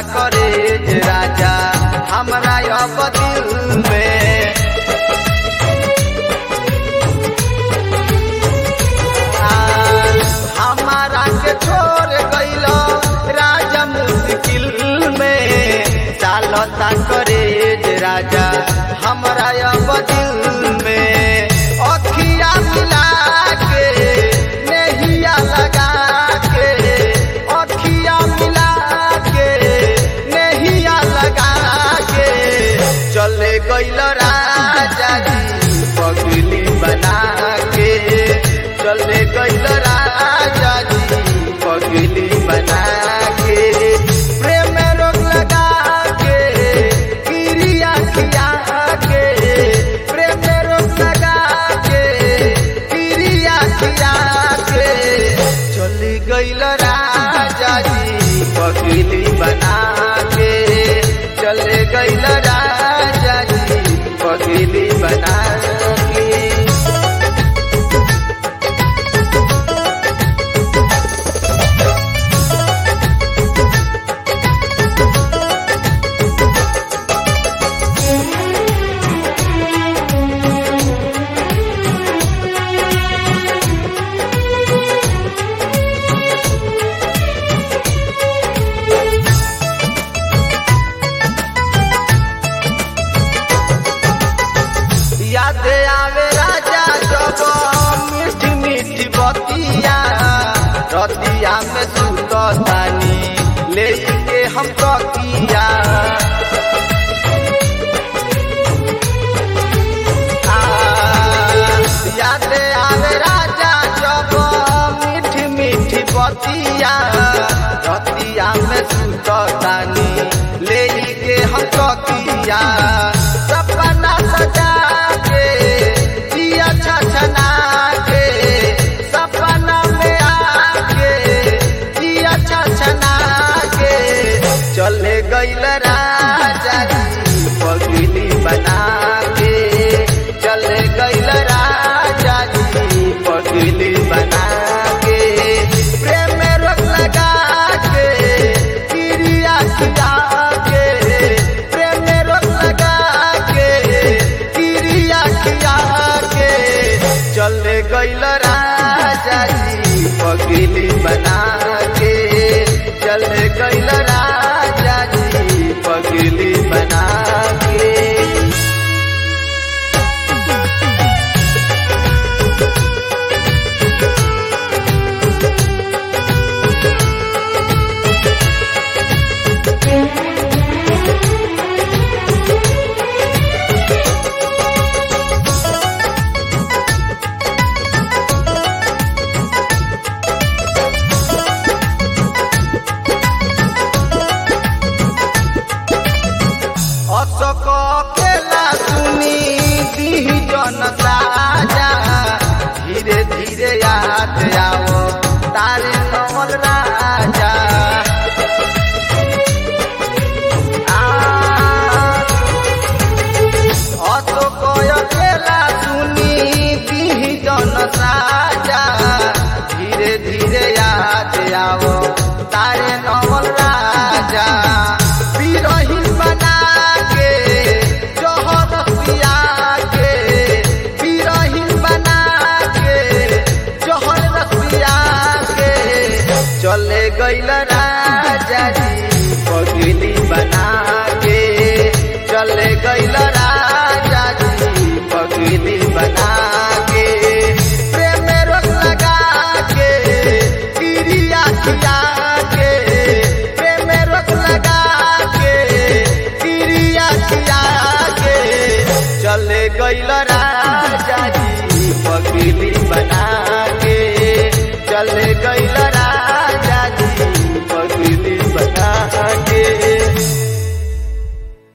करे जे राजा हमरा अब दिल में आ, हमारा के छोड़ गइल राजा मुश्किल में चालता करे जे राजा हमरा अब दिल में अखिया मिला के नहिया लगा के अखिया मिला के नहिया लगा के चले गइल राजा जी पगली बना के चले गइल राजा जी पगली बना के प्रेम में रोक लगा के क्रिया खिया के प्रेम में रोक लगा के क्रिया खिया के चली गइल राजा जी पगली बना के चले गइल राजा जी पगली बना के याद आवे राजा जब मीठी मीठी बतिया रतिया में सुततानी लेके हम तकिया आ, याद आवे राजा जब मीठी मीठी बतिया रतिया में सुततानी लेके हम तकिया सपना सजा के दिया छछना के सपना में आके दिया छछना के चले गइल राजा जी पगली बना के चले गइल राजा जी पगली बना के प्रेम में रोक लगा के क्रिया खिया के प्रेम में रोक लगा के क्रिया खिया के चले गइल राजा जी पगली बना के चले गइल राजा जी पगली बना के अशोक केला सुनी दी जन साजा धीरे धीरे याद आओ तारे कमल राजा आ, अशोक केला सुनी दी जन साजा धीरे धीरे याद आओ तारे कमल राजा बिरहिन बना के जोहर पिया के बिरहिन बना के जोहर पिया के चले गइल राजा जी पगली बना के चले गइल राजा जी पगली बना के प्रेम में रोक लगा के क्रिया खिया के प्रेम में रोक लगा के क्रिया खिया के चले गइल